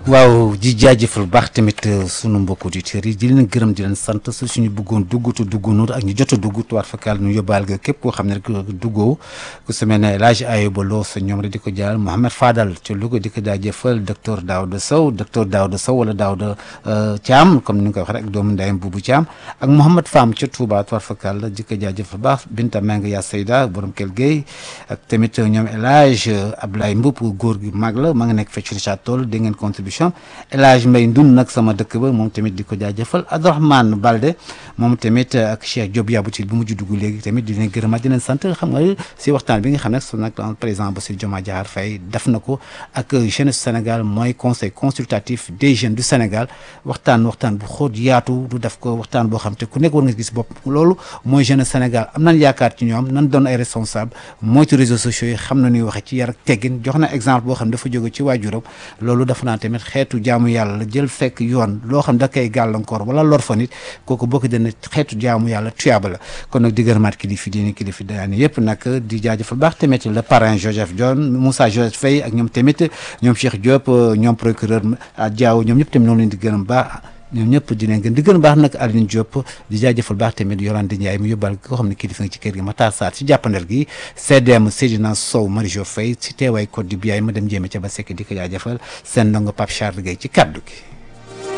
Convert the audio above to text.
waaw di jaajëfal baax tamit sunu mbokku auditeurs yi di leen gërëm di leen sant su suñu bëggoon dugg te duggoonu ak ñu jot a dugg tuwaat fakal nu yóbbaal ga képp koo xam ne rek duggoo ku su mel ne El Hadj Ayuba Lo sa ñoom rek di ko jaal Mohamed Fadal ci Louga di ko jaajëfal docteur Daouda Sow docteur Daouda Sow wala Daouda Thiam comme ni nga ko waxee rek doomu ndeyam Boubou Thiam ak Mouhamed Fam ca Touba tuwaat fakal di ko jaajëfal baax Binta Meng Ya Seyda borom Kell Gueye ak tamit ñoom El Hadj Abdoulaye Mboup góor gi mag la ma nga nekk fecc Richard Toll dégg ngeen contribution El Hadj Mbaye Ndun nag sama dëkk ba moom tamit di ko jaajëfal Abdourahmane Balde moom tamit ak Cheikh Diop Yaboutil bu mujj dugg léegi tamit di leen gërëmaat di leen sant xam nga si waxtaan bi nga xam ne su nag président Bassirou Diomaye Diakhar Faye def na ko ak jeunesse Sénégal mooy conseil consultatif des jeunes du Sénégal waxtaan waxtaan bu xóot yaatu du def ko waxtaan boo xam te ku nekk war nga gis bopp loolu mooy jeunesse Sénégal am nañ yaakaar ci ñoom nan doon ay responsable moytu réseaux sociaux yi xam na ñuy waxe ci yar ak teggin jox na exemple boo xam ne dafa jóge ci waajuram loolu dafa naa tamit xeetu jaamu yàlla la jël fekk yoon loo xam da koy gàllankoor wala lor fa nit kooku bokk dana xeetu jaamu yàlla tuyaaba la kon nag di gërëmaat kilifi diini kilifi daani yëpp nag di jaajëfal baax tamit le parrain Joseph John Moussa Joseph Faye ak ñoom tamit ñoom Cheikh Diop ñoom procureur Diaw ñoom ñëpp tamit noonu leen di gërëm baax ñoom ñëpp di leen gën di gën baax nag Aline Diop di jaajëfal baax tamit Yolande Ndiaye mu yóbbal koo xam ne kilifa nga ci kër gi Matar Sarr ci jàppandal gi CDM Seydina Sow Marie Jo Faye ci teewaay code du biyaay ma dem jéeme ca ba sekk di ko jaajëfal seen ndongo Pape Charles Gueye ci kaddu gi